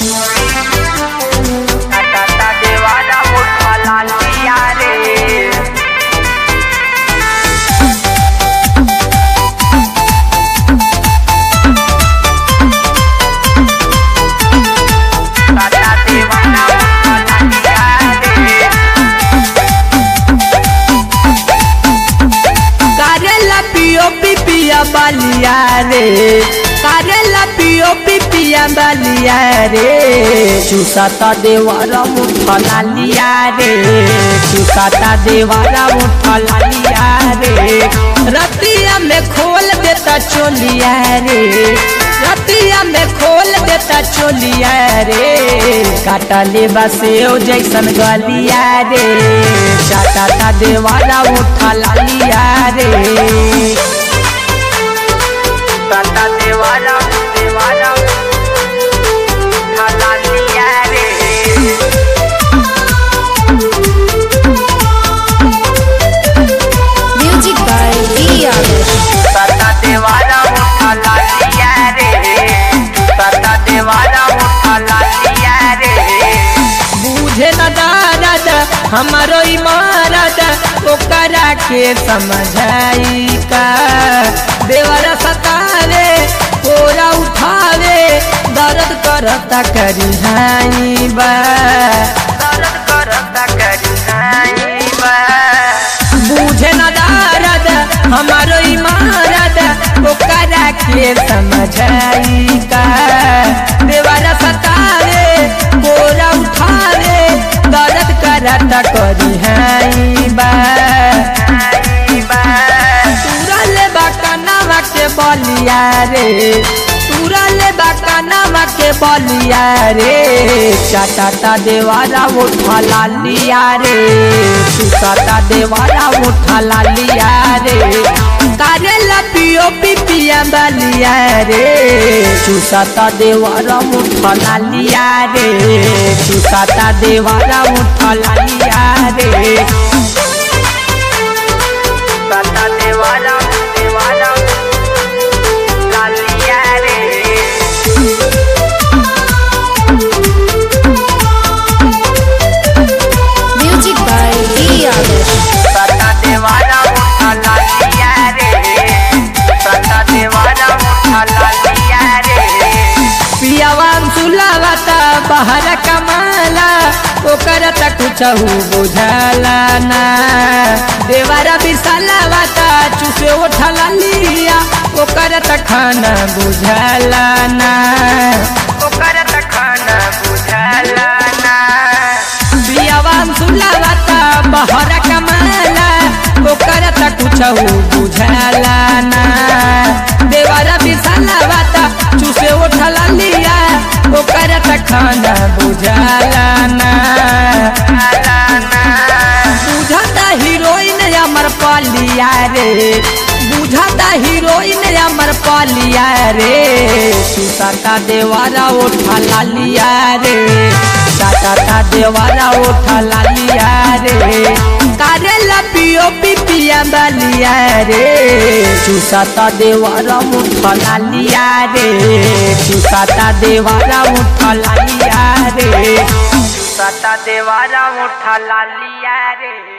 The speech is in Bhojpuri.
Tata देवाला मोठा लालिया रे Tata देवाला मोठा लालिया रे करेला पियो पिपिया बालिया रे करेला पियो पिपिया बालिया रे चुसाता देवारा मुठा लालिया रे चुसाता देवारा मुठा लालिया रे रतिया में खोल देता चोलिया रे रतिया में खोल देता चोलिया रे काटा ले बसे ओ जैसन गलिया रे चाटा ता देवारा उठा लालिया रे Tata देवाला देवाला मोठा लालिया रे Music by V. Adesh. Tata देवाला मोठा लालिया रे Tata देवाला मोठा लालिया रे बूझे न दारद हमारो इमारत ओकरा के समझाई का देवर सतावे कोरा उठावे दर्द करता करी हाई बा दर्द करता करी हाई बा बूझे न दारद हमारो इमारत ओकरा के समझाई का देवर सतावे कोरा उठावे दर्द करता करी हाई बा हाई बा तुरल बकनवा के बलिया रे तुरल बकनवा के बलिया रे चाटा देवारा उठा लालिया रे सुसाता देवारा उठा लालिया रे करेला पियो पिपिया बलिया रे सुसाता देवारा उठा लालिया रे सुसाता देवारा उठा लालिया रे Tata देवाला देवाला लालिया रे Music by V. Adesh. Tata देवाला मोठा लालिया रे Tata देवाला मोठा लालिया रे पियावान सुलावता बाहर कमाला ओकर त कुछ बुझाला ना देवारा बिसलावता चुसे उठला लिया ओकर त खाना बुझाला ना ओकर त खाना बुझाला ना पियावान सुलावता बाहर कमाला ओकर त कुछ बुझाला ना देवारा बिसलावता चुसे उठला लिया ओकर त खाना बुझाला ना हाला ना बुझाता हीरोइन अमर पालिया रे बुझाता हीरोइन अमर पालिया रे सुसाता देवारा उठा लालिया रे साता देवारा उठा लालिया रे करेला पियो पिपिया बलिया रे सुसाता देवारा उठा लालिया रे सुसाता देवारा उठा लालिया रे Tata देवाला मोठा लालिया रे